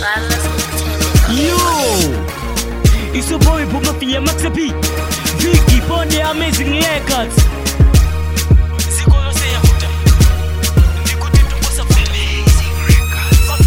Yo, it's your boy Puma Fia Max P. Vicky Ponde Amazing Records. Sikolose yakuta. Ndikuti tukosa Amazing Records.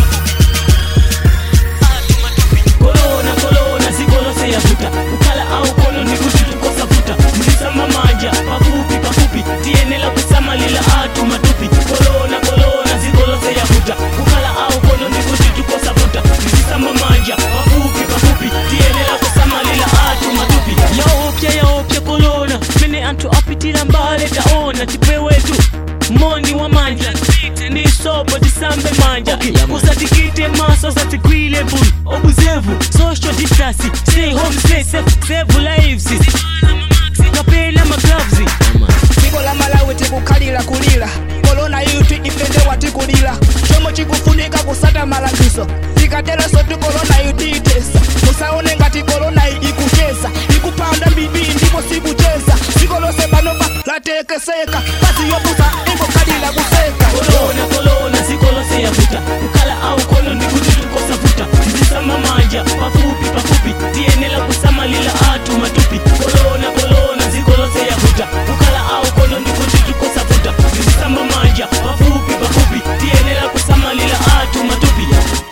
Corona, corona, sikolose yakuta. Ukala au kono ndikuti tukosa futa. Mlisama manja, pafupi pafupi. Tienela kusama lila atu matupi. Corona, corona, sikolose yakuta. Ukala au kono ndikuti tukosa futa. Mlisama manja, pafupi pafupi. Tienela kusama lila atu matupi. Yaopya yaopya corona. Mene antu apitira mbale taona tipewetu. Moni wa manja ni sobo tisambe manja usatikite maso satigwile bun obuzevu social distance stay home stay safe save lives kapela magloves dziko la malawi tikukhalira kulira korona yuti ifendewa tikulira chomwe chikufunika kusata malangizo tikateranso ti korona yutiitesa musaone ngati korona iyi ikucheza ikupanda mbiri ndipo sikucheza dziko lonse panopa latekeseka pasi yopusa ingokhalira kuseka kolona kolona sikolose yavuta kukhala au kono ndikuti tukosavuta ndisama manja pafupi pafupi tiyenela kusamalila atu matupi kolona kolona sikolose yavuta kukhala au kono ndikuti tukosavuta ndisama manja pafupi pafupi tiyenela kusamalila atu matupi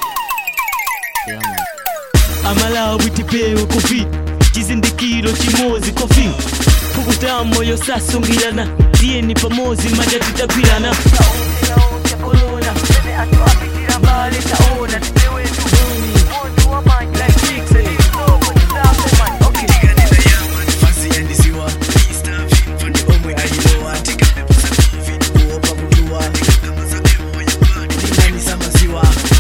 amalawi tipewe kofi chizindikiro chimozi kofi pukuta moyo sasungirana tiyeni pamozi manja titagwirana Fancy and ziwa Fundi omwe ayilowa tikapepusa covid kuopa kutuwa ndinani za maziwa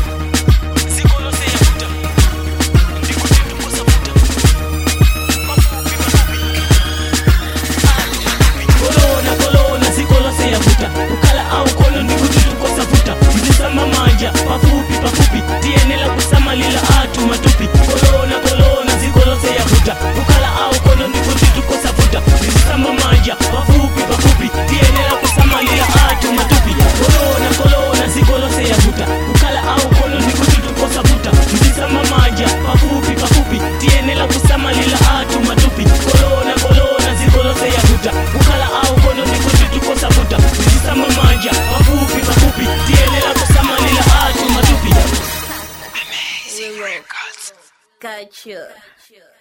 kolona kolona sikolose yavuta kukhala au kono ndikuti tukosavuta ndisama manja pafupi pafupi tiyenela kusamalila atu matupi kolona kolona sikolose yavuta kukhala au kono ndikuti tukosavuta ndisama manja pafupi pafupi tiyenela kusamalila atu matupi kolona kolona sikolose yavuta kukhala au kono ndikuti tukosavuta ndisama manja pafupi pafupi tiyenela kusamalila atu matupi kolona kolona sikolose yavuta kukhala au kono ndikuti tukosavuta ndisama manja pafupi pafupi tiyenela kusamalila atu matupi Gotcha.